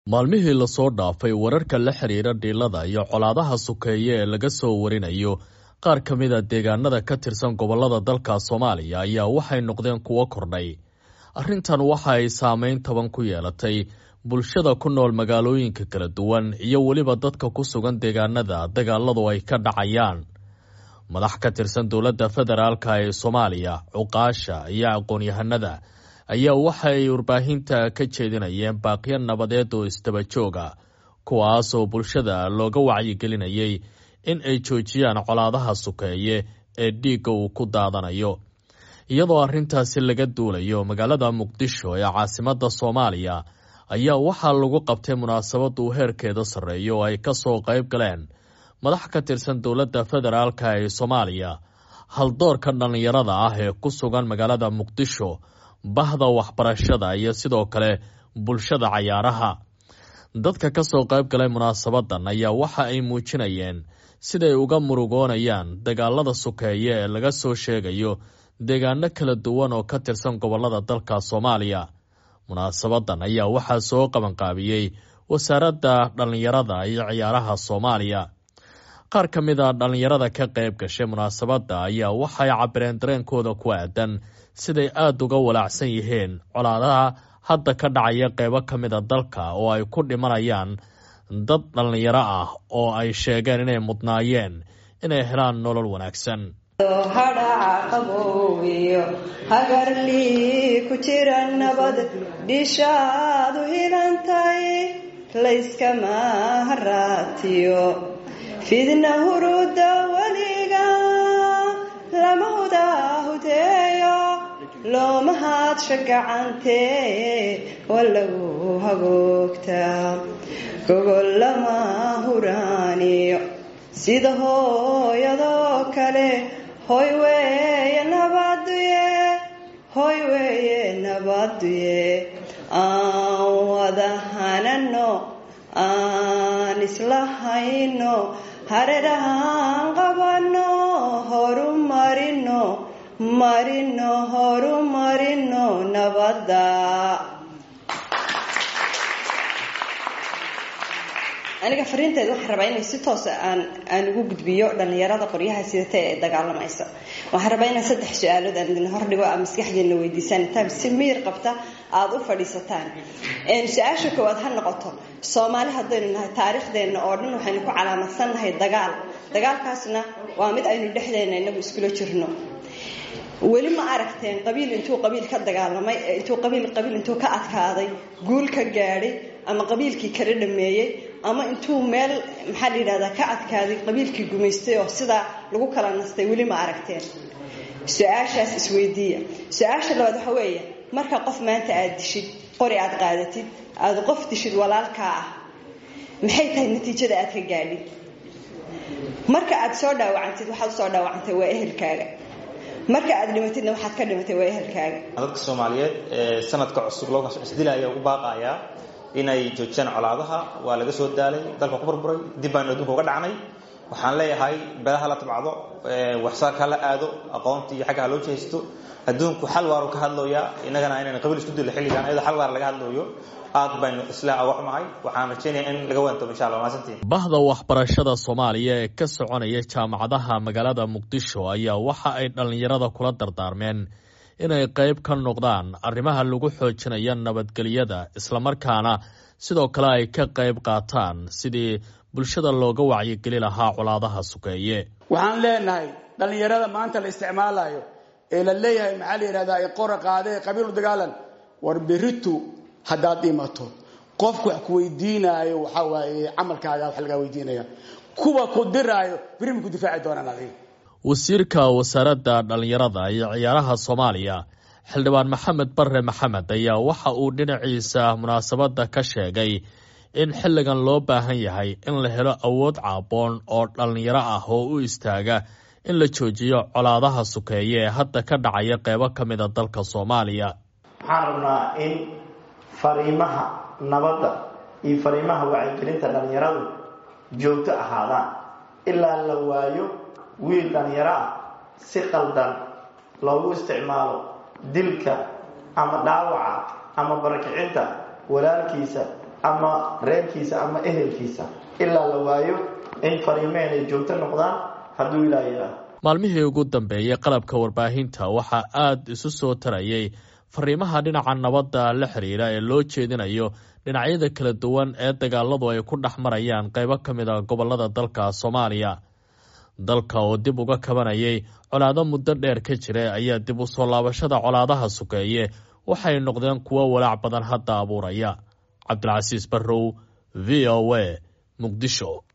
maalmihii lasoo dhaafay wararka la xiriira dhiilada iyo colaadaha sukeeye ee laga soo warinayo qaar ka mid a deegaanada ka tirsan gobolada dalka soomaaliya ayaa waxay noqdeen kuwo kordhay arrintan waxa ay saameyn taban ku yeelatay bulshada ku nool magaalooyinka kala duwan iyo weliba dadka ku sugan deegaanada dagaaladu ay ka dhacayaan madax ka tirsan dowladda federaalka ee soomaaliya cuqaasha iyo aqoon-yahanada ayaa waxa ay warbaahinta ka jeedinayeen baaqyo nabadeed oo isdaba jooga kuwaas oo bulshada looga wacyigelinayay in ay joojiyaan colaadaha sukeeye ee dhiigga uu ku daadanayo iyadoo arrintaasi laga duulayo magaalada muqdisho ee caasimadda soomaaliya ayaa waxaa lagu qabtay munaasabad uu heerkeeda sarreeyo oo ay ka soo qayb galeen madax ka tirsan dowladda federaalka ee soomaaliya haldoorka dhallinyarada ah ee ku sugan magaalada muqdisho bahda waxbarashada iyo sidoo kale bulshada cayaaraha dadka ka soo qayb galay munaasabadan ayaa waxa ay muujinayeen siday uga murugoonayaan dagaalada sukeeye ee laga soo sheegayo deegaano kala duwan oo ka tirsan gobolada dalka soomaaliya munaasabadan ayaa waxaa soo qabanqaabiyey wasaaradda dhallinyarada iyo ciyaaraha soomaaliya qaar ka mid a dhallinyarada ka qayb gashay munaasabadda ayaa waxay cabireen dareenkooda ku aadan siday aada uga walaacsan yihiin colaadaha hadda ka dhacaya qeybo ka mid a dalka oo ay ku dhimanayaan dad dhallinyaro ah oo ay sheegeen inay mudnaayeen inay helaan nolol wanaagsan hadhaca qaboowiyo hagarlii ku jira nabad dhishaadu hilantay layskama haraatiyo fidna huruda weliga lama hudahudeeyo looma haadsha gacantee walagu hagoogtaa gogol lama huraaniyo sida hooyadoo kale hoy weeye nabaduye hoy weeye nabaduye aan wada hanano aan isla hayno hareerahaan qabano horu marino marino horu marino nabadda aniga fariinteeda waxaan rabaa inay si toosa aan aan ugu gudbiyo dhallinyarada qoryaha sidata ee dagaalamaysa waxaan rabaa inaan saddex su-aalood aan idin hordhigo aa maskaxdeena weydiisaan intaan si miir qabta aada u fadhiisataan su-aasha koowaad ha noqoto soomaali haddaynu nahay taariikhdeenna oo dhan waxaynu ku calaamadsannahay dagaal dagaalkaasna waa mid aynu dhexdeena inagu iskula jirno weli ma aragteen qabiil intuu qabiil ka dagaalamay intuu qabiil qabiil intuu ka adkaaday guul ka gaadhay ama qabiilkii kala dhameeyey ama intuu meel maxaa la yidhahdaa ka adkaaday qabiilkii gumaystay oo sidaa lagu kala nastay weli ma aragteen su-aashaas isweydiiya su-aasha labaad waxa weeye marka qof maanta aada dishid qori aada qaadatid aada qof dishid walaalkaa ah maxay tahay natiijada aad ka gaadhid marka aada soo dhaawacantid waxaad usoo dhaawacantay waa ehelkaaga marka aad dhimatidna waxaad ka dhimatay waa ehelkaaga dadka soomaaliyeed ee sanadka cusub loo isdilaya ugu baaqayaa inay joojiyaan colaadaha waa laga soo daalay dalka ku burburay dib baanu adduunka uga dhacnay waxaan leeyahay beelaha la tabcdo waxsaarka la aado aqoonta iyo xagga ha loo jehaysto adduunku xal waaru ka hadlooyaa innagana inaynu qabiil isku dilo xilligan iyadoo xal waar laga hadlooyo aad baynu isla uga xumahay waxaan rajeynaya in laga waantoobo insha allah maasantiin bahda waxbarashada soomaaliya ee ka soconaya jaamacadaha magaalada muqdisho ayaa waxa ay dhallinyarada kula dardaarmeen inay qayb ka noqdaan arrimaha lagu xoojinayo nabadgelyada islamarkaana sidoo kale ay ka qayb qaataan sidii bulshada looga wacyigeli lahaa colaadaha sukeeye waxaan leenahay dhallinyarada maanta la isticmaalayo ee la leeyahay maxaa la yidhahdaa qora qaadee qabiilu dagaalan war beritu haddaad dhimato qofku wax ku weydiinaayo waxaa waaye camalkaaga wax lagaa weydiinaya kuwa ku diraayo beri ma ku difaaci doonaan adiga wasiirka wasaaradda dhallinyarada iyo ciyaaraha soomaaliya xildhibaan maxamed bare maxamed ayaa waxa uu dhinaciisa munaasabadda ka sheegay in xilligan loo baahan yahay in la helo awood caaboon oo dhallinyaro ah oo u istaaga in la joojiyo colaadaha sukeeye ee hadda ka dhacaya qeybo ka mid a dalka soomaaliya waxaan rabnaa in fariimaha nabadda iyo fariimaha wacyigelinta dhallinyaradu joogto ahaadaan ilaa la waayo wiil dhallinyaro ah si qaldan loogu isticmaalo dilka ama dhaawaca ama barakicinta walaalkiisa ama reerkiisa ama ehelkiisa ilaa la waayo in fariimaheen ay joogto noqdaan hadduu ilaa yidhaah maalmihii ugu dambeeyey qalabka warbaahinta waxaa aada isu soo tarayay fariimaha dhinaca nabadda la xiriira ee loo jeedinayo dhinacyada kala duwan ee dagaaladu ay ku dhex marayaan qeybo ka mid a gobolada dalka soomaaliya dalka oo dib uga kabanayay colaado muddo dheer ka jira ayaa dib u soo laabashada colaadaha sukeeye waxay noqdeen kuwo walaac badan hadda abuuraya cabdilcasiis barrow v o a muqdisho